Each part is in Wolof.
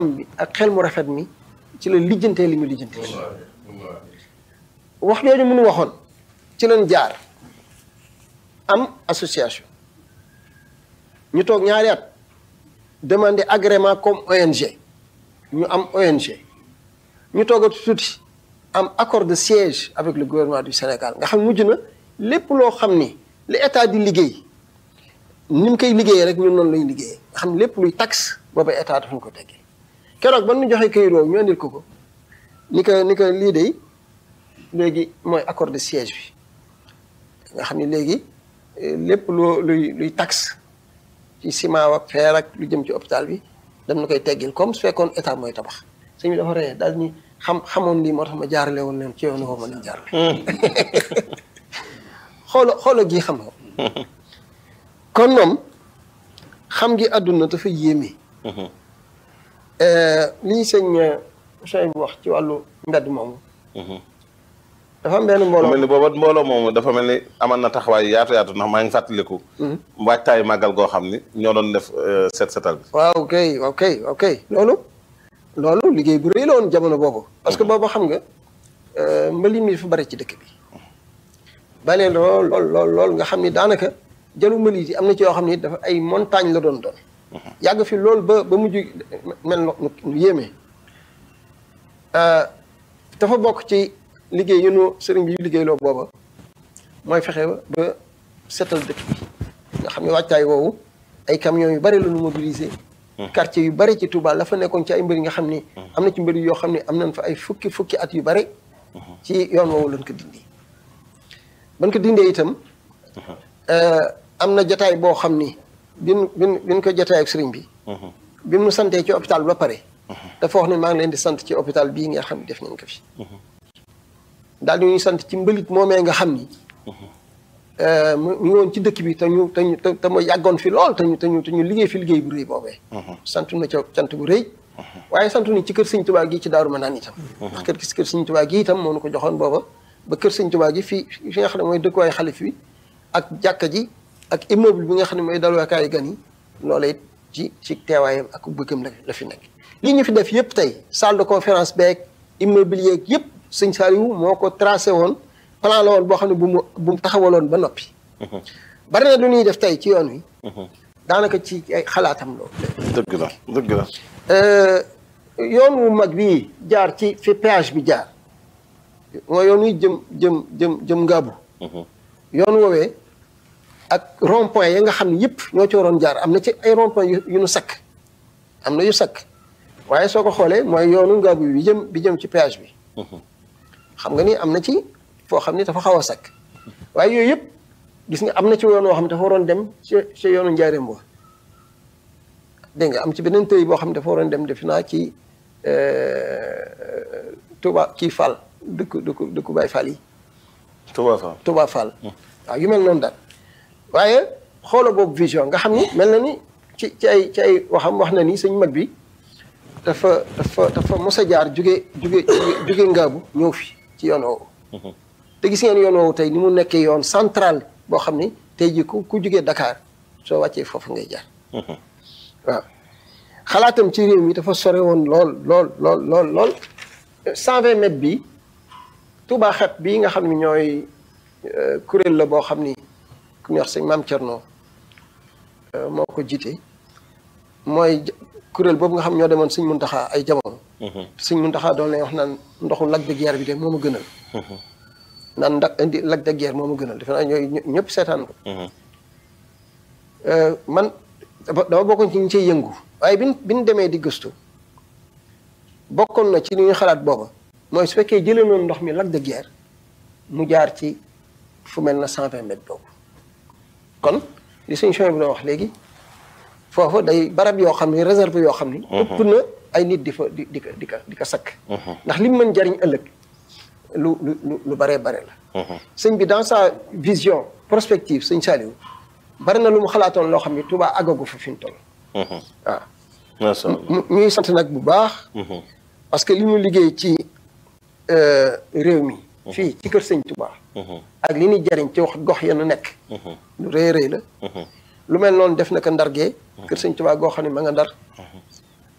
bi ak xel mu rafet mi ci la lijjantee li mu lijjantee wax jooju mënu waxoon ci lañ jaar am association ñu toog ñaari at demander agrément comme ONG ñu am ONG ñu toogatu tuuti am accord de siège avec le gouvernement du Sénégal nga xam mujj na lépp loo xam ni li état di liggéey ni mu koy liggéeyee rek ñun noonu lay liggéeyee nga xam lépp luy taxe booba état dafa ñu ko teggee keroog ba ñu joxee këyit woowu ñu andil ko ko ni ko ni ko lii de léegi mooy accord de siège bi nga xam ni léegi lépp loo luy luy taxe ci ciment ak fer ak lu jëm ci hôpital bi dañ na koy teggil comme su fekkoon état mooy tabax sëñ bi dafa ree daal ni xam xamoon lii moo tax ma jaarale woon leen ci yoonu woo ma leen jaarale xoola xoola gii xam nga kon moom xam gi àdduna dafa yéeme li ñu sëñ sëñ bu wax ci wàllu mbedd moomu dafa am benn mbooloo mel ni booba mbooloo moomu dafa mel ni amal na taxawaay yaatu yaatu ndax maa ngi fàttaliku waajtaayu màggal goo xam ni ñoo doon def set setal bi waaw kay waaw kay waaw kay loolu loolu liggéey bu rëy la woon jamono boobu parce que boobu xam nga mbalit mi dafa bari ci dëkk bi bale lool lool lool lool nga xam ni daanaka jalu mbalit yi am na ci yoo xam ni dafa ay montagne la doon doon yàgg fi loolu ba ba mujj mel nu yéeme dafa bokk ci liggéey yu nu sëriñ bi yu liggéey loo booba mooy fexe ba setal dëkk bi nga xam ne wàccaay woowu ay camions yu bari la ñu mobiliser quartier yu bari ci Touba la fa nekkoon ci ay mbëri nga xam ni am na ci mbëri yoo xam ne am nañ fa ay fukki fukki at yu bari ci yoon woowu lañ ko dindi ban ko dindee itam am na jataay boo xam ni bin bin bin ko jataay ak sëriñ bi bi mu santee ci hôpital ba pare dafa wax ne maa ngi leen di sant ci hôpital bii nga xam ne def nañ ko fi daal di ñuy sant ci mbalit moomee nga xam ni mu ngi woon ci dëkk bi te ñu te ñu te ma yàggoon fi lool te ñu te ñu te ñu liggéey fi liggéey bu rëy boobee. sant na ca sant bu rëy. waaye sant ni ci kër sëñ Tuubaa gi ci Daaru Manaan itam. ndax kër kër sëñ Tuubaa gi itam moo nu ko joxoon booba ba kër sëñ Tuubaa gi fii fi nga xam ne mooy dëkkuwaay xalif bi ak jàkka ji ak immeuble bi nga xam ne mooy dalwaakaayu gan yi loola it ci ci teewaayam ak bëggam la la fi nekk. lii ñu fi def yëpp tey salle de conférence beeg immeuble yeeg yëpp sëñ Saliou moo ko tracé woon. plan la woon boo xam ne bu mu bu mu taxawaloon ba noppi. bari na lu ñuy def tey ci yoon wi. daanaka ci ay xalaatam loolu. dëgg la dëgg la. yoon wu mag bii jaar ci fi péage bi jaar mooy yoon wi jëm jëm jëm jëm ngaabu. yoon woowee ak rond point ya nga xam ne yëpp ñoo ci waroon jaar am na ci ay rond point yu nu sakk am na yu sakk waaye soo ko xoolee mooy yoonu ngaabu bi jëm bi jëm ci péage bi. xam nga ni am na ci. foo xam ni dafa xaw a sakk waaye yooyu yëpp gis nga am na ci yoon woo xam ne dafa waroon dem ci ci yoonu njaareem boo dégg nga am ci beneen tëy boo xam ne dafa waroon dem defe naa ci Touba kii Fall dëkk dëkk dëkku Baay Fall yi. Touba Fall Touba Fall. waaw yu mel noonu daal waaye xoola boobu vision nga xam ni mel na ni ci ci ay ci ay waxam wax na ni sëñ mag bi dafa dafa dafa mos a jaar jóge jóge jóge ngaabu ñëw fi ci yoon woowu. te gis ngeen yoon woowu tey ni mu nekkee yoon central boo xam ni tey jii ku ku jugee Dakar soo wàccee foofu ngay jaar. waaw xalaatam ci réew mi dafa sore woon lool lool lool lool lool. cent vingt mètres bi Touba xet bii nga xam ni ñooy kuréel la boo xam ni ku ñuy wax sëñ Maam Thierno moo ko jiite mooy kuréel boobu nga xam ñoo demoon sëñ Muntaxa ay jamono. sëñ Muntaxa doon lay wax naan ndoxu Lac de Guiers bi de moo ma gënal. naan ndax indi Lac de Guiers moo ma gënal defe naa ñooy ñëpp seetaan ko. man dama bokkoon ci ñu ciy yëngu. waaye bi bi ñu demee di gëstu bokkoon na ci li ñu xalaat booba mooy su fekkee jëlee noonu ndox mi Lac de Guiers mu jaar ci fu mel na cent vingt mètres boobu. kon li suñu chemin bi doon wax léegi foofu day barab yoo xam ni réserve yoo xam ni. ëpp na ay nit di fa di di ko di ko di ko sakk. ndax li mu mën jariñ ëllëg. lu lu lu bare bare la. sëñ bi dans sa vision prospective sëñ Saliou bari na lu mu xalaatoon loo xam ni Touba àggagu fa fi mu toll. waaw. macha allah ñuy sant nag bu baax. parce que li mu liggéey ci réew mi. fii ci kër sëñ Touba. ak li ñuy jariñ ci wax gox ya nu nekk. lu rëy rëy la. lu mel noonu def na ko ndargee. kër sëñ Touba goo xam ne ma nga ndar.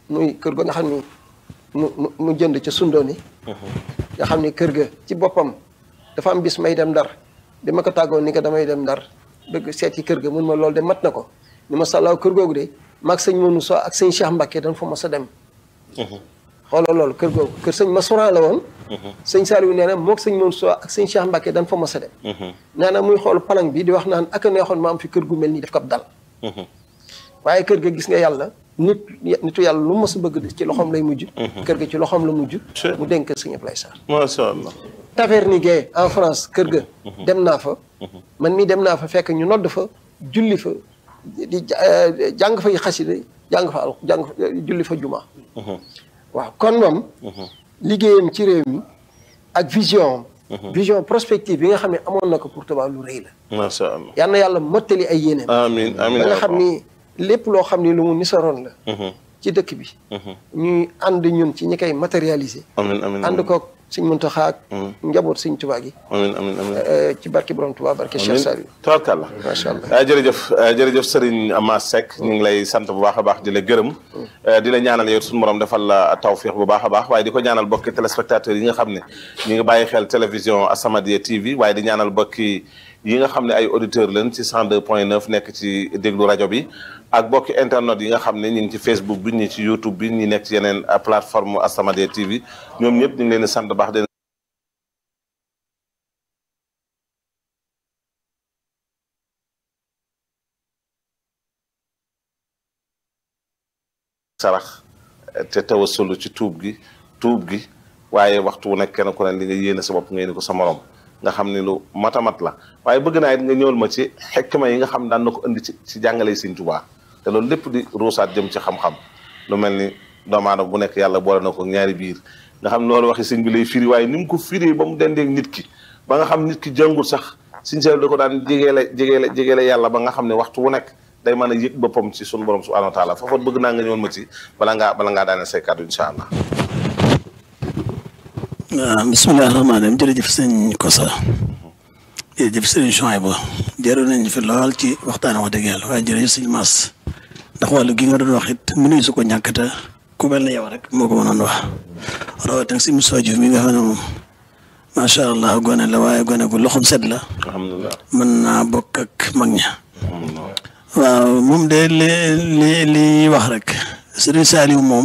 muy kër ga nga xam ni mu mu mu jënd ca sundooni nga xam ni kër ga ci boppam dafa am bis may dem ndar bi ma ko tàggoon ni ko damay dem ndar bëgg seet ci kër ga mun ma loolu de mat na ko ni ma sàllaaw kër googu de maag sëñ Mounou So ak sëñ Cheikh Mbacke dañ fa mos a dem xoolal loolu kër googu kër sëñ Massoura la woon sëñ Saliou nee na moog sëñ Mounou So ak sëñ Cheikh Mbacke dañ fa mos a dem nee na muy xool palang bi di wax naan ak a neexoon ma am fi kër gu mel nii daf ko dal waaye kër ga gis nga yàlla nit nitu yàlla lu mos a bëgg ci loxoom lay mujj kër ga ci loxoom la mujj mu dénk sëñ Ablaye Sarr macha allah. Taverny Gueye en France kër ga dem naa fa man mii dem naa fa fekk ñu nodd fa julli fa di jàng fay xasida jàng fa al jàng fa julli fa juma waaw kon moom liggéeyam ci réew mi ak vision am vision prospective bi nga xam ne amoon na ko pour Touba lu rëy la macha allah. yal na yàlla mottali ay yéeneem amiin amiin ba nga xam ni lépp loo xam ni lu mu nisaroon la ci dëkk bi ñuy ànd ñun ci ñi koy matérialiser amiin amiin ànd koog sëñ Muntaxa ak njaboot sëñ Tuubaa gi amiin amiin amiin. ci barke borom Tuubaa barke Cheikh Saliou tabarkàlla macha allah ah jërëjëf ah, jërëjëf Serigne Amath Seck ñu ngi lay sant bu baax a baax di la gërëm di la ñaanal yow suñu borom defal la tawfiix bu baax a baax waaye di ko ñaanal bokki téléspectateurs yi nga xam ne ñu ngi bàyyi xel télévision As-Samadiyya TV waaye di ñaanal bokki yi nga xam ne ay auditeurs lañ ci 102 point 9 nekk ci déglu rajo bi ak bokki internet yi nga xam ne ñu ngi ci Facebook bi ñi ci YouTube bi ñi nekk ci yeneen ah, plateforme As-Samadiyya TV ñoom ñëpp ñu ngi leen di sant baax di sarax te tawasulu ci tuub gi tuub gi waaye waxtu wu nekk kenn ku ne li nga yéene sa bopp nga yéene ko sa morom nga xam ne lu matamat la waaye bëgg naa it nga ñëwal ma ci xekkma yi nga xam daan na ko indi ci ci jàngale Sëñ Tuubaa te loolu lépp di ruusaat jëm ci xam-xam lu mel ni doomu aadama bu nekk yàlla boole na ko ñaari biir nga xam loolu waxi sëñ bi lay firi waaye ni mu ko firi ba mu dendeeg nit ki ba nga xam nit ki jàngul sax Sëñ Seex da ko daan jegeele jegeele jegeele yàlla ba nga xam ne waxtu wu nekk day mën a yëg boppam ci sunu borom subhanahu wa taala foofa bëgg naa nga ñëwoon ma ci bala ngaa bala ngaa daane say kàddu incha allah. waaw bisimilah rahmaani rahiim jërëjëf sëñ Kosa jërëjëf sëñ Chouaïbou jërë nañ fi lool ci waxtaan wax dëgg yàlla waaye jërëjëf sëñ Mass ndax wàllu gi nga doon wax it mënuñ su ko ñàkkata ku mel ne yow rek moo ko mënoon wax rawatina si Moussa Diouf mi nga xam ne moom macha allah gone la waaye gone gu loxom set la alhamdulilah. mën naa bokk ak mag ña waaw moom de li li li wax rek Serigne Saliou moom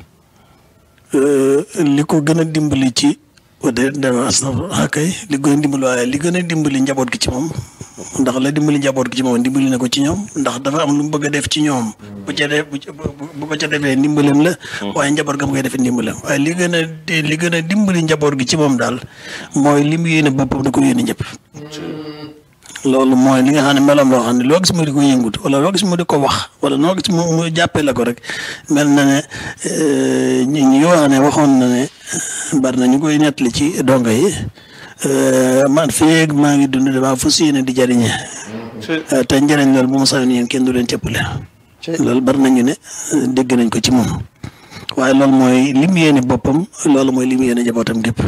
li ko gën a dimbali ci de dama astafurlah kay li gën a dimbali waaye li gën a dimbali njaboot gi ci moom ndax la dimbali njaboot gi ci moom dimbali na ko ci ñoom ndax dafa am lu mu bëgg a def ci ñoom bu ca def bu bu ko ca defee ndimbalam la waaye njaboot ga mu koy defee ndimbalam waaye li gën a li gën a dimbali njaboot gi ci moom daal mooy li mu yéene boppam da ko yéene ñëpp loolu mooy li nga xam ne meloom loo xam ne loo gis mu di ko yëngut wala loo gis mu di ko wax wala loo gis mu mu jàppee la ko rek mel na ne ñi ñi wax ne waxoon na ne bari na ñu koy nettali ci donga yi man feeg maa ngi dund damaa fas yéene di jariñe te njëriñ loolu bu ma sayoon yéen kenn du leen cëppale loolu bari nañu ne dégg nañ ko ci moom waaye loolu mooy li mu yéene boppam loolu mooy li mu yéene jabootam gépp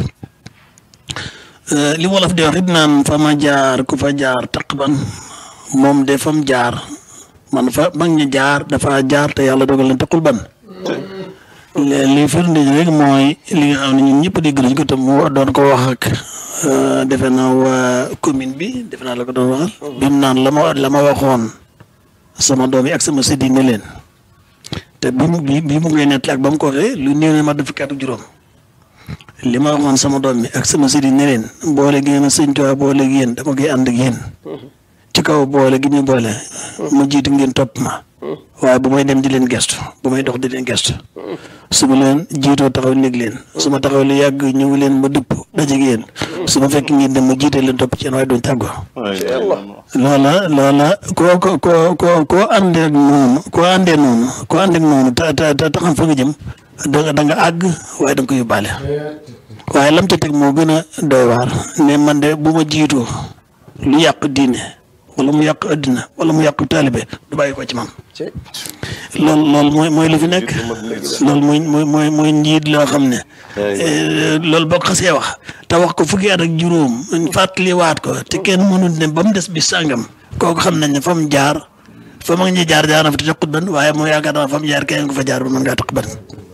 li wolof di wax it naan fa ma jaar ku fa jaar taqban moom de fam jaar man fa mag ñi jaar dafa jaar te yàlla dogal na taqul ban li firnde rek mooy li nga xam ne ñun ñëpp dégg nañ ko te mu doon ko wax ak defe naa waa commune bi defe naa la ko doon waxal bi mu naan la ma la ma waxoon sama doom yi ak sama sëddi ne leen te bi mu bi mu koy nettali ak ba mu ko waxee lu néew ne ma def fukki at ak juróom li ma waxoon sama doom mi ak sama sëriñ ne leen boole gi ngeen a sëñ Tuubaa boole gi yéen dama koy ànd ak yéen ci kaw boole gi ñu boole ma jiitu ngeen topp ma waaye bu may dem di leen gestu bu may dox di leen gestu su ma leen jiitoo taxaw néeg leen su ma taxaw lu yàgg ñëw leen ma dëpp dajeeg yéen su ma fekk ngeen dem ma jiite leen topp ci yéen waaye duñ tàggoo loola loola koo ko koo koo koo àndee ak noonu koo àndee noonu koo àndee ak noonu te te te taxam fa nga jëm da da nga àgg waaye da nga ko yóbbaale waaye lam ca teg moo gën a doy waar ne man de bu ma jiitoo lu yàq diine wala mu yàq addina wala mu yàq taalibe du bàyyi ko ci man loolu loolu mooy mooy lu fi nekk loolu mooy mooy mooy mooy njiit loo xam ne loolu boo ko xasee wax te wax ko fukki at ak juróom fàttaliwaat ko te kenn mënul ne ba mu des bi sàngam kooku xam nañ ne fa mu jaar fa mag ñi jaar jaar na fa te taqut ban waaye moo yaakaar naa fa mu jaar keneen ko fa jaar ba mën ngaa taq ban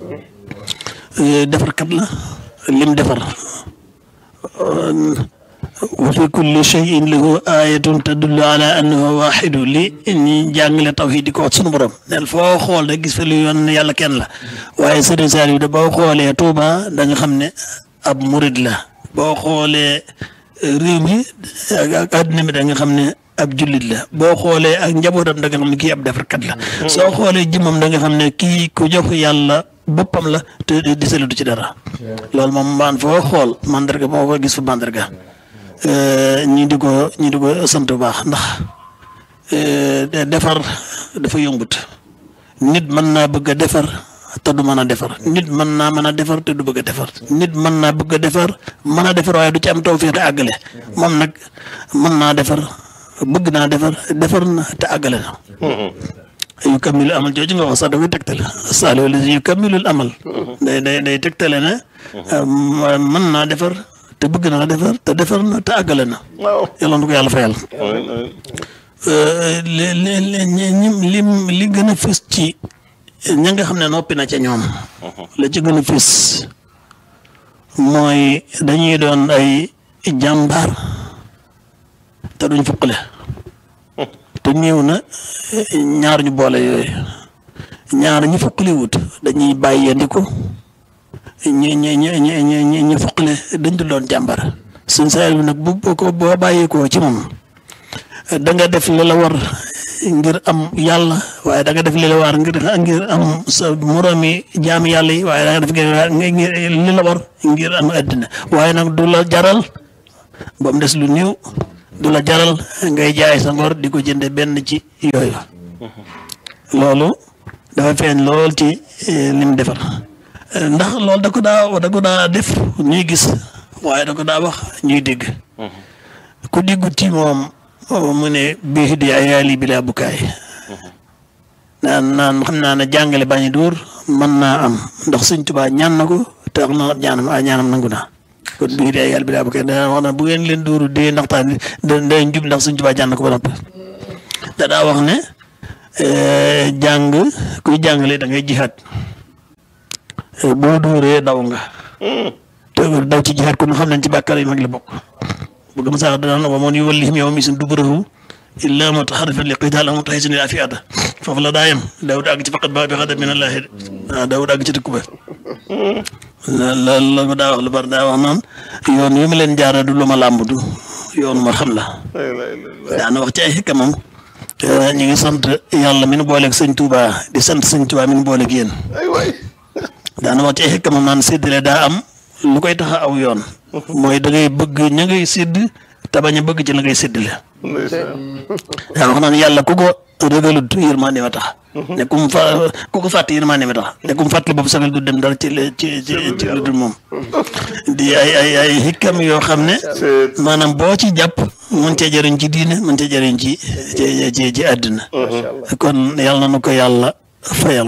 defar kat la lim defar wa fi kulli shay'in lahu ayatun tadullu ala annahu waxidu li ñi jàngale tawhid di ko wax sunu borom neel foo xool da gis fa lu yoon yàlla kenn la waaye Sëriñ Saliou da boo xoolee Touba da nga xam ne ab murid la boo xoolee réew mi ak àddina mi da nga xam ne ab jullit la boo xoolee ak njabootam da nga xam ne kii ab defarkat la soo xoolee jëmmam da nga xam ne kii ku jox yàlla boppam la te di salutu ci dara loolu moom maan foo xool mandarga moo ko gis fa mandarga ñi di ko ñi di ko sant bu baax ndax defar dafa yombut nit mën naa bëgg a defar te du mën a defar nit mën naa mën a defar te du bëgg a defar nit mën naa bëgg a defar mën a defar waaye du ci am tawfeex te àggale moom nag mën naa defar bëgg naa defar defar na te àggale na yu kammilu amal jooju nga wax sax dafay tegtale saalo la yu kammilul amal day day day tegtale ne mën naa defar te bëgg naa defar te defar na te àggale na yàlla na ko yàlla fayal li li li li gën a fës ci ña nga xam ne noppi na ca ñoom la ci gën a fës mooy dañuy doon ay jàmbaar te duñ fuqale te néew na ñaar ñu boole yooyu ñaar ñu fuqale wut dañuy bàyyandiku ñi ñi ñi ñi ñi ñi fuqale dañ dul doon jàmbaar suñ saa bi nag bu ko boo bàyyeekoo ci moom da nga def li la war ngir am yàlla waaye da nga def li la war ngir ngir am sa moroomi jaami yàlla yi waaye da nga def ngir li la war ngir am àddina waaye nag du la jaral ba mu des lu néew du la jaral ngay jaay sa ngor di ko jënde benn ci yooyu loolu dafa feeñ lool ci lim defar ndax loolu da ko daa da ko daa def ñuy gis waaye da ko daa wax ñuy dégg ku déggu ci moom mu ne bii di ay yaali bi laa bukaay naan naan xam naa ne jàngale bañ a dóor mën naa am ndax Sëñ Tuubaa ñaan na ko te wax na ñaanam a ñaanam nangu naa kon bii di ay yaali bi laa bukaay dana wax na bu ngeen leen dóoru dee ndaxtaan da day njub ndax Sëñ Tuubaa ñaan na ko ba noppi da daa wax ne jàng kuy jàngale da ngay jihaat boo dóoree daw nga te daw ci jihaat kon xam nañ ci bàkkaar yi mag la bokk bëgg ma sax dana wa man yuwallihim yawma isin duburahu illa mutaharrifan li qital aw mutahisin ila fi'ata foofu la daa yem Daawud àgg ci faqat ba bi xadab min allahi waaw Daawud àgg ci dëkk ba loolu la ko daa wax lu bari daa wax naan yoon wi ma leen jaara du lu ma làmb du yoon ma xam la daana wax ci ay xikkamam ñu ngi sant yàlla mi nu booleeg sëñ Touba di sant sëñ Touba mi nu booleeg yéen daana wax ci ay xikkamam naan séddale daa am lu koy tax a aw yoon mooy da ngay bëgg ña ngay sédd te bañ a bëgg ci la ngay séddale daa wax naan yàlla ku ko rëgalut yërmande ma tax ne ku mu fa ku ko fàtte yërmande ma tax ne ku mu fàttali bopp sagal du dem dara ci ci ci ci lu dul moom di ay ay ay xikkam yoo xam ne maanaam boo ci jàpp mën cee jëriñ ci diine mën cee jëriñ ci ci ci ci àddina kon yàlla na ko yàlla fayal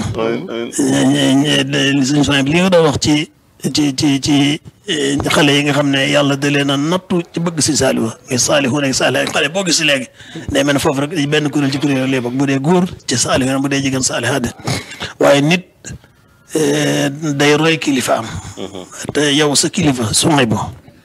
suñu soñ bi li nga doon wax ci ci ci ci xale yi nga xam ne yàlla da leen a nattu ci bëgg si saalihu muy saalihu nekk saalihu xale boo gis léegi day mel ne foofu rek benn kuréel ci kuréel lay bokk bu dee góor ci saalihu bu dee jigéen saalihaat waaye nit day roy kilifa am te yow sa kilifa sumay bo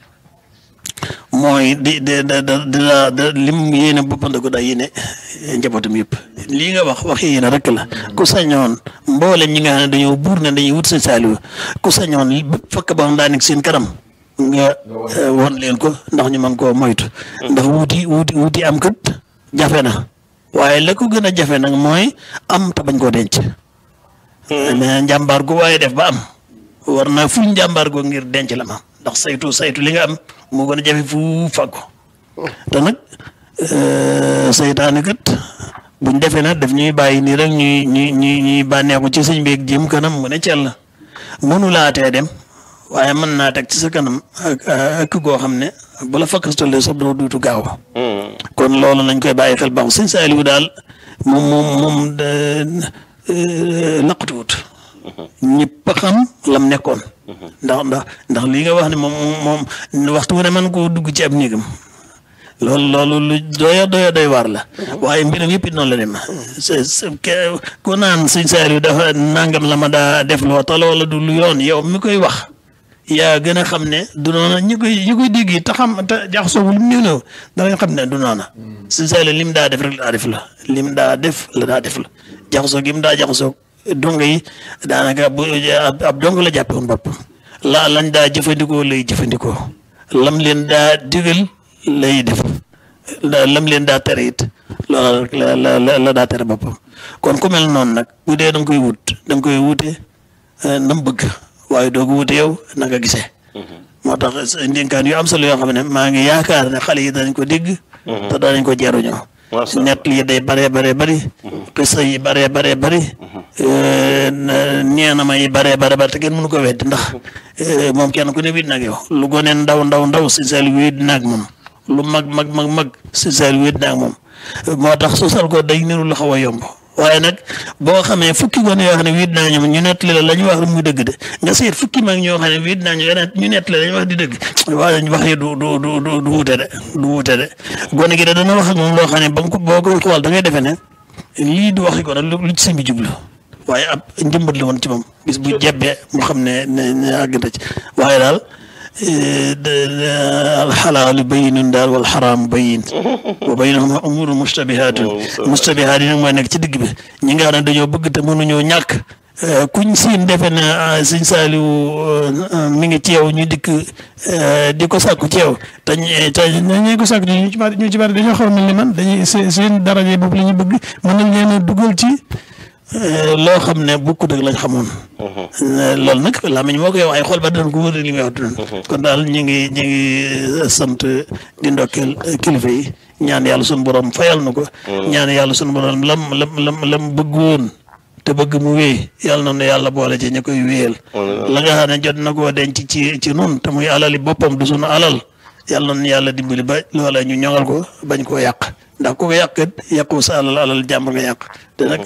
mooy di di da da da lim yéene boppam da ko daa yéene njabootam yëpp lii nga wax wax yéene rek la ku sañoon mboolem ñi nga xam ne dañoo buur ne dañuy wut sa saalihu ku sañoon fakk ba daa nekk seen kanam nga won leen ko ndax ñu mën koo moytu ndax wuti wuti wuti am kët jafe na waaye la ko gën a jafe nag mooy am te bañ koo denc mais njàmbaar gu waaye def ba am war naa ful njàmbaar goo ngir denc la ma ndax saytu saytu li nga am moo gën a jafe fu fàggu te nag saytaane kat buñ defee nag daf ñuy bàyyi nii rek ñuy ñuy ñuy ñuy bànneexu ci sëñ beeg jëm kanam mu ne cell mënu laatee dem waaye mën naa teg ci sa kanam ak ak goo xam ne bu la fakkastalee sax doo duutu gaaw kon loolu nañ koy bàyyi xel baax sëñ Saaliwu daal moom moom moom laqatuwut ñëpp a xam lam nekkoon ndax ndax ndax lii nga wax ne moom moom waxtu wu ne man koo dugg ci ab néegam loolu loolu lu doya doya doy waar la waaye mbiram yëpp it noonu la dem c'est c'est que ku naan sëñ Saliou dafa nangam la ma daa def loo tala wala du lu yoon yow mi koy wax yaa gën a xam ne du noona ñi koy ñi koy dégg te xam te jaxasoo lu mu néew néew danañ xam ne du noona sëñ Saliou lim daa def rek la daa def la lim daa def la daa def la jaxasoo gi mu daa jaxasoo dong yi daanaka bu ab ab dong la jàppe woon bopp la lañ daa jëfandikoo lay jëfandikoo lam leen daa digal lay def la- lam leen daa tere it loola rek la la la la daa tere boppam kon ku mel noonu nag bu dee da nga koy wut da nga koy wute na mu bëgg waaye doo ko wute yow na nga gisee. moo tax ndénkaan yu am solo yoo xam ne maa ngi yaakaar ne xale yi danañ ko dégg. te danañ ko jaruñoo. Masha Allah. net lii day bare bare bari. xisa yi bare bare bari. neena yi bare bare bari te kenn mënu ko weddi ndax eh, moom kenn ku ne wéet na ak yow lu gone ndaw ndaw ndaw si seel wéet na ak moom lu mag mag mag mag si seel wéet na ak moom moo tax sosal ko day niru lu xaw a yomb waaye nag boo xamee fukki gone yoo xam ne wéet naa ñoom ñu nettali la la ñu wax muy dëgg de nga seet fukki mag ñoo xam ne wéet naa ñu ñu nettali la ñu wax di dëgg waaye dañ wax yi du du du du du wute de du wute de gone gi de dana wax ak moom loo xam ne ba nga ko boo koy xool da ngay defee ne lii du waxi ko nag lu lu ci sëñ bi jublu waaye ab njëmbat la woon ci moom bis bu jebbee mu xam ne ne ne àgg na ci waaye daal alxalaalu bayinun daal wal xaraam bayin wa baynahuma umuru mustabihaatun mustabihaat yi nag mooy nekk ci digg bi ñi nga xam ne dañoo bëgg te mënuñoo ñàkk kuñ siin defe ne sëñ Saaliw mi ngi ci yow ñu dikk di ko sàkku ci yow te ñu te ñu ko sàkku ñu ci bari ñu ci bari dañoo xaw a mel ni man dañuy seen seen daraje boobu la ñu bëgg mën nañ leen a dugal ci loo xam ne bokkut ak lañ xamoon. loolu nag làmmiñ moo koy wax ay xol ba dinañ ko wër li muy wax dinañ. kon daal ñu ngi ñu ngi sant di ndokkeel kilifa yi ñaan yàlla sunu borom fayal na ko. ñaan yàlla sunu borom lam lam lam lam bëgg woon te bëgg mu wéy yàlla na nu yàlla boole ci ñu koy wéyal. la nga xam ne jot na koo denc ci ci nun te muy alali boppam du sunu alal yàlla na yàlla dimbali ba loola ñu ñoŋal ko bañ koo yàq ndax ku ko yàq it yàqu sa alal alal jàmbur nga yàq te nag.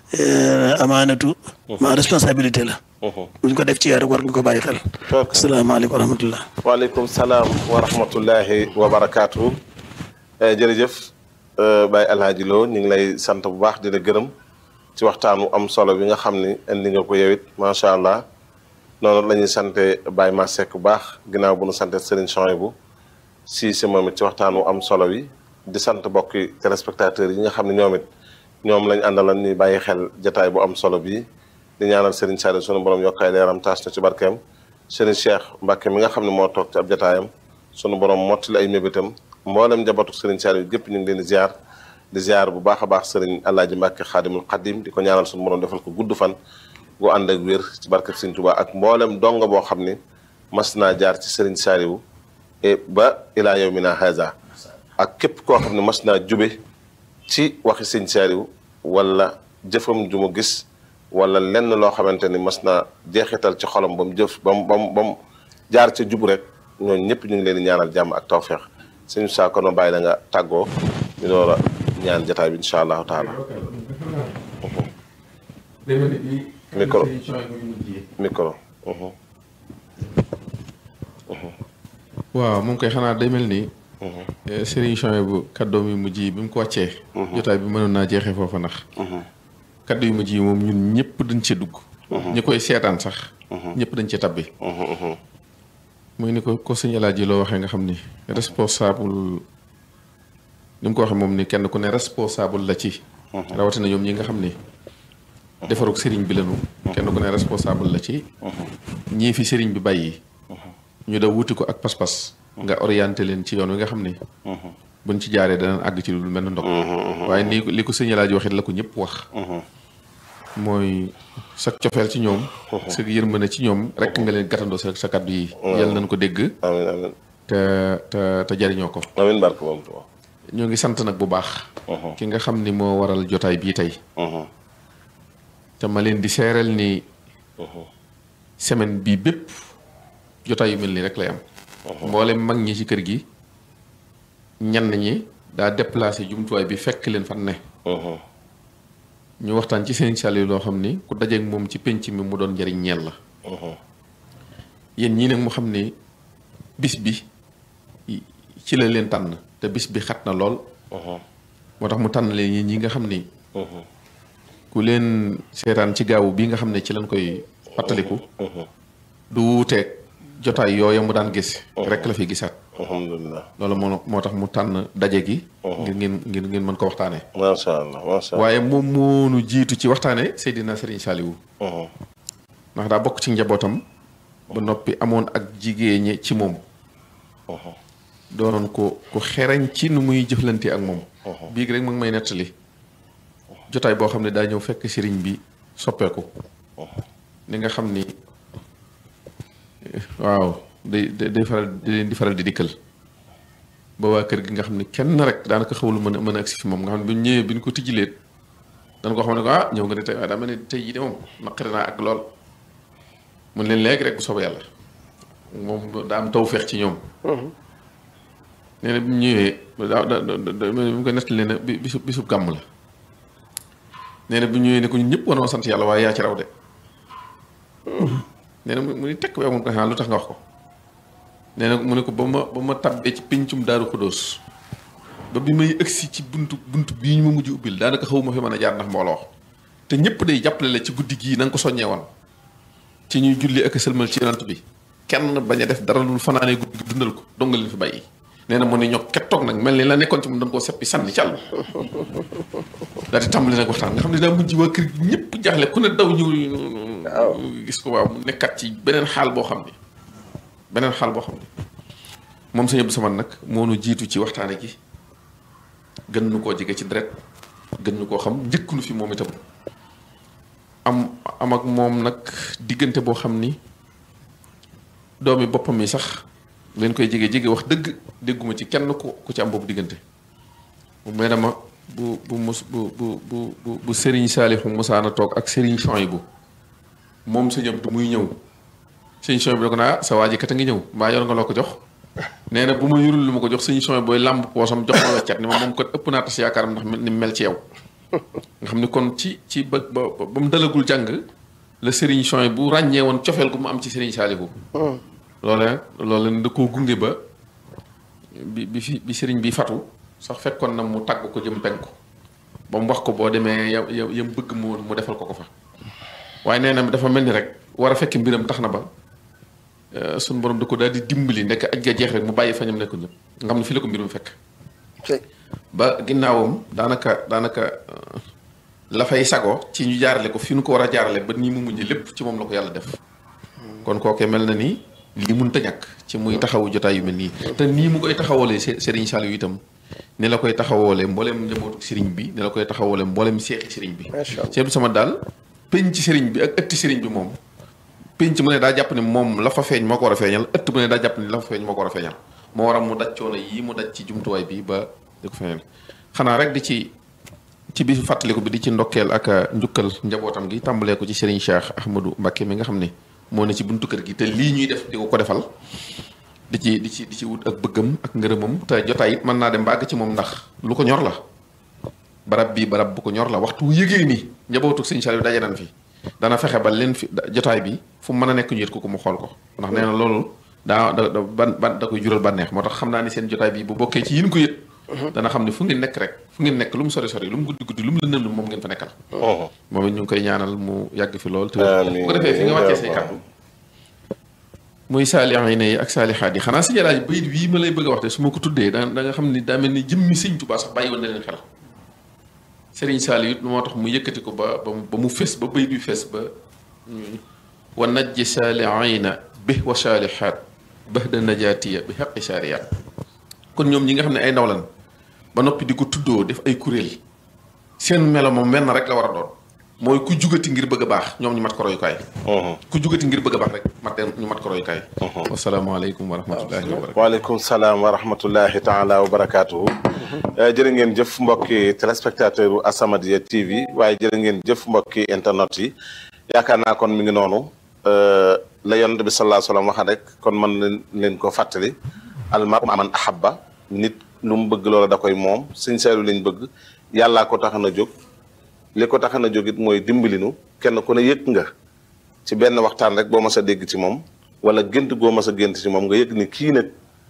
amaanatu ma responsabilité la buñ ko def ci yow rek war nga ko bàyyi xel asalaamaaleykum wa rahmatullah waaleykum salaam wa rahmatullahi wa barakaatu. jërëjëf Baye Alhaji Lo ñu ngi lay sant bu baax di la gërëm ci waxtaan wu am solo bi nga xam ni indi nga ko yow it macha allah noonu la ñuy sante Baye Masek bu baax ginnaaw bu nu sante Serigne Chouaïbou si si moom it ci waxtaan wu am solo wi di sant mbokki téléspectateurs yi nga xam ne ñoom it ñoom lañ àndaloon ni bàyyi xel jataay bu am solo bii di ñaanal Serigne Saliou sunu borom yokkaay leeram taas na ci barkeem Serigne Cheikh Mbacke mi nga xam ne moo toog ci ab jataayam sunu borom mottali ay mébétam mboolem njabootu Serigne Saliou gépp ñu ngi leen di ziar di ziar bu baax a baax Serigne Alaaji Mbacke xaadimul xadim di ko ñaanal sunu borom defal ko gudd fan gu ànd ak wér ci barkeb Serigne Touba ak mboolem donga boo xam ni mas naa jaar ci Serigne Saliou et ba ilaa yawmina haza ak képp koo xam ne mas naa jube ci waxi Serigne Saliou wala jëfam ju mu gis wala lenn loo xamante ni mas naa jeexital ci xolam ba mu jëf ba mu ba mu ba mu jaar ca jub rek ñooñu ñëpp ñu ngi leen di ñaanal jàmm ak tawféex suñu saa kono bàyyi la nga tàggoo ñu door a ñaan jataay bi incha allahu taala micro micro waaw moom koy xanaa day mel ni Serigne Chouaïbou kaddoom yu mujj yi bi mu ko wàccee jotaay bi mënoon naa jeexee foofa ndax kaddu yu mujj yi moom ñun ñëpp dañ ci dugg ñi koy seetaan sax ñëpp dañ ci tabbi muy ni ko ko sëñ Alaaji loo waxee nga xam ni responsable ni mu ko waxee moom ni kenn ku ne responsable la ci rawatina ñoom ñi nga xam ni defarug sëriñ bi lañu kenn ku ne responsable la ci ñii fi sëriñ bi bàyyi ñu da wuti ko ak pas-pas nga orienté leen ci yoon wi nga xam ni buñ ci jaaree danañ àgg ci lu mel ne ndox waaye ni li ko sëñ Alaaji waxit la ko ñëpp wax mooy sa cofeel ci ñoom sa yërmande ci ñoom rek nga leen gàttandoo sa sa kàddu yi yal nañ ko dégg amiin amiin te te te jariñoo ko amiin barke moom Tuubaa ñoo ngi sant nag bu baax ki nga xam ni moo waral jotaay bii tey te ma leen di seeral ni semaine bii bépp jotaay yu mel nii rek lay am mboolem mag ñi ci kër gi ñenn ñi daa déplacé jumtuwaay bi fekk leen fan ne ñu waxtaan ci seen Saliou loo xam ni ku dajeek moom ci penc mi mu doon njariñ ñeel la yéen ñii nag mu xam ni bis bi ci la leen tànn te bis bi xat na lool moo tax mu tànn leen ñi ñi nga xam ni ku leen seetaan ci gaawu bii nga xam ne ci lañ koy fàttaliku du wuuteeg jotaay yooya mu daan gis rek la fi gisaat alhamdulilah loolu moo moo tax mu tànn daje gi ngir ngeen ngir ngeen mën ko waxtaanee macha allah macha allah waaye moom moonu jiitu ci waxtaane Seydina Serigne Saliou ndax daa bokk ci njabootam ba noppi amoon ak jigéen ci moom doonoon ko ku xereñ ci nu muy jëflante ak moom biig rek mu ngi may nettali jotaay boo xam ne daa ñëw fekk sëriñ bi soppeeku ni nga xam ni waaw day day day faral di leen di faral di dikkal ba waa kër gi nga xam ne kenn rek daanaka xawlu mën a mën a agsi fi moom nga xam ne bu ñu ñëwee bi ñu ko tijjileet dañ ko xam ne ko ah ñëw nga ne tey waaye daa mel ne tey jii de moom naqari naa ak lool mun leen léegi rek bu soobee yàlla moom daa am taw feex ci ñoom nee na bi mu ñëwee daa da da mu ko nettali nee na bi bisu bisub gàmm la nee na bi mu ñëwee ne ko ñun ñëpp wanoo sant yàlla waaye yaa ci raw de nee na mu mu ni tekk bi amul ko lu tax nga wax ko nee na mu ne ko ba ma ba ma tabbee ci pincum daaru xudóos ba bi may ëgsi ci buntu buntu bii ñu ma mujj ubbil daanaka xaw ma fi mën a jaar ndax mbooloo te ñëpp day jàppale la ci guddi gii na nga ko soññee woon ci ñuy julli ak sëlmal ci yonant bi kenn bañ a def dara lu fanaanee guddi gi dundal ko dong nga leen fi bàyyi nee na mu ne ñoo ket toog nag mel ni la nekkoon ci moom dañ koo seppi sànni ci àll daal di tàmbali nag waxtaan nga xam ne daa mujj waa kër gi ñëpp jaaxle ku ne daw ñëw gis ko waaw mu nekkat ci beneen xaal boo xam ne beneen xaal boo xam ne moom sëñ Abdou Samad nag moo nu jiitu ci waxtaane gi gën nu koo jege ci deret gën nu koo xam njëkk nu fi moom itam am am ak moom nag diggante boo xam ni doomi boppam yi sax leen koy jege jege wax dëgg dégguma ci kenn ku ku ci am boobu diggante mu mel ne ma bu bu mus bu bu bu bu bu Serigne Saliou Musaana toog ak Serigne Chouaïbou moom sëñ Abdou muy ñëw sëñ Chouaïbou da ko naa sa waa ji kat a ngi ñëw mbaa yor nga loo ko jox nee na bu ma yurul lu ma ko jox sëñ Chouaïbou booy làmb poosam jox ma weccet ni ma moom kat ëpp naa tas yaakaaram ndax ni mu mel ci yow nga xam ni kon ci ci ba ba ba mu dalagul jàng la Serigne Chouaïbou bu ràññee woon cofeel gu mu am ci Serigne Saliou loole loole da koo gunge ba bi bi fi bi Serigne bi fatu sax fekkoon na mu tàgg ko jëm penku ba mu wax ko boo demee ya ya yam bëgg mu mu defal ko ko fa waaye nee na dafa mel ni rek war a fekk mbiram tax na ba suñu borom da ko daal di dimbali nekk aj ga jeex rek mu bàyyi fa ñam nekk ñëpp nga xam ne fii la ko mbirum fekk ba ginnaawam daanaka daanaka la fay sago ci ñu jaarale ko fi ñu ko war a jaarale ba nii mu mujj lépp ci moom la ko yàlla def kon kookee mel na ni lii mënut a ñàkk ci muy taxawu jotaay yu mel nii te nii mu koy taxawalee Serigne Saliou itam ni la koy taxawoolee mboolem njabootu Serigne bi ni la koy taxawoolee mboolem seexi Serigne bi Cheikh sama daal penc Serigne bi ak ëtti Serigne bi moom penc mu ne daa jàpp ne moom la fa feeñ moo ko war a feeñal ëtt mu ne daa jàpp ne la fa feeñ moo ko war a feeñal moo waral mu daj coono yii mu daj ci jumtuwaay bi ba di ko feeñal xanaa rek di ci ci bisu fàttaliku bi di ci ndokkeel ak njukkal njabootam gi tàmbalee ko ci Serigne Cheikh Ahmadou Mbacké mi nga xam ne moo ne ci buntu kër gi te lii ñuy def di ko ko defal di ci di ci di ci wut ak bëggam ak ngërëmam te jotaay it mën naa dem bàgg ci moom ndax lu ko ñor la barab bii barab bu ko ñor la waxtu yëgee ni njabootu Serigne Saliou daje nañ fi dana fexe ba leen fi jotaay bi fu mu mën a nekk ñu yët ko ko mu xool ko ndax nee na loolu daa da da ban ban da koy jural bànneex moo tax xam naa ni seen jotaay bi bu bokkee ci yin ko yët dana xam ne fu ngeen nekk rek fu ngeen nekk lu mu sori sori lu mu guddi guddi lu mu lëndëm lu moom ngeen fa nekkal moom it ñu ngi koy ñaanal mu yàgg fi lool te bu ko defee fi nga wàccee say kàddu muy saalihiin yi ak saalixaat yi xanaa si jalaaj bayit wii ma lay bëgg a wax te su ma ko tuddee da da nga xam ni daa mel ni jëmmi sëñ Tuubaa sax bàyyi woon na leen xel Sëriñ Saaliw it moo tax mu yëkkati ko ba ba mu fes ba bayit bi fes ba wa najji saalihiina bi wa saalixaat bahda najaatiya bi xaqi saariyaat kon ñoom ñi nga xam ne ay ndaw lan ba noppi di ko tuddoo def ay kuréel seen melo moom menn rek la war a doon mooy ku jugati ngir bëgg a baax ñoom ñu mat ko royukaay ku jugati ngir bëgg a baax rek mat ñu mat ko royukaay wasalaamaaleykum wa rahmatullahi wa barakatu waaleykum salaam wa rahmatullahi taala wa barakaatuhu jërë ngeen jëf mbokki téléspectateur u As-Samadiyya TV waaye jërë ngeen jëf mbokki internet yi yaakaar naa kon mi ngi noonu la yonent bi sallallahu alayhi wa sallam waxa rek kon mën leen leen ko fàttali almaru man ahabba nit lu mu bëgg loola da koy moom Sëñ Saliou lañ bëgg yàllaa ko tax na jóg li ko tax na jóg it mooy dimbalinu kenn ku ne yëg nga ci benn waxtaan rek boo mas a dégg ci moom wala gént goo mas a gént ci moom nga yëg ni kii nag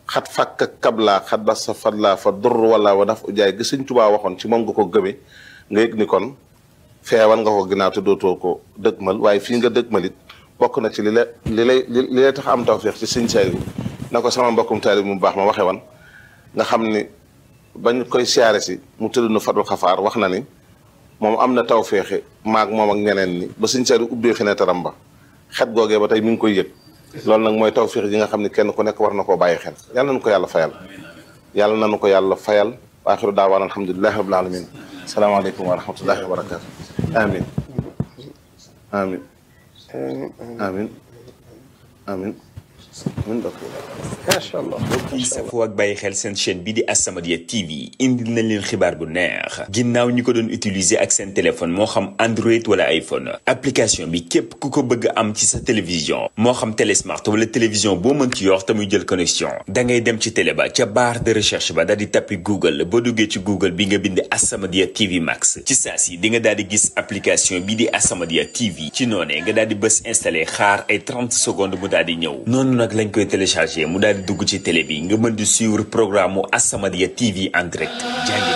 xat fàkk kablaa xat ba sa fadlaa fa dur wala wa daf ujaay gi Sëñ Tuubaa waxoon ci moom nga ko gëme nga yëg ni kon feewal nga ko ginnaaw te dootoo ko dëgmal waaye fii nga dëgmalit bokk na ci li la li lay li lay tax am tawfeex ci Sëñ Saaliw na ko sama mbokkum taalib mu baax ma waxe wan nga xam ni bañ koy siyaare si mu tëdd na fadul xafaar wax na ni moom am na tawfeexe maag moom ak ñeneen ni ba Sëñ Saaliw ubbee fenêtre am ba xet googee ba tey mi ngi koy yëg loolu nag mooy tawfeex yi nga xam ne kenn ku nekk war na koo bàyyi xel yàlla nañu ko yàlla fayal yàlla nañu ko yàlla fayal wa axiru daawaan alhamdulilahi rabbil alamin salaamaaleykum wa rahmatullahi wa barakatu amin amin amin amin amin macha allah mbokk yi safoo ak bàyyi xel seen chaîne bi di As-Samadiyya TV indil nañ leen xibaar bu neex ginnaaw ñi ko doon utiliser ak seen téléphone moo xam Android wala iPhone application bi képp ku ko bëgg am ci sa télévision moo xam télésmart wala télévision boo mën ci yor te muy jël connexion da ngay dem ci télé ba ca barre de recherche ba daal di tappi Google boo duggee ci Google bi nga bind As-Samadiyya TV Max ci saa si di nga daal di gis application bi di As-Samadiyya TV ci noonee nga daal di bës installé xaar ay 30 secondes mu daal di ñëw noonu nag lañ koy téléchargé mu daal di dugg ci télé bi nga mën di suivre programme mu As-Samadiyya TV en direct jàngi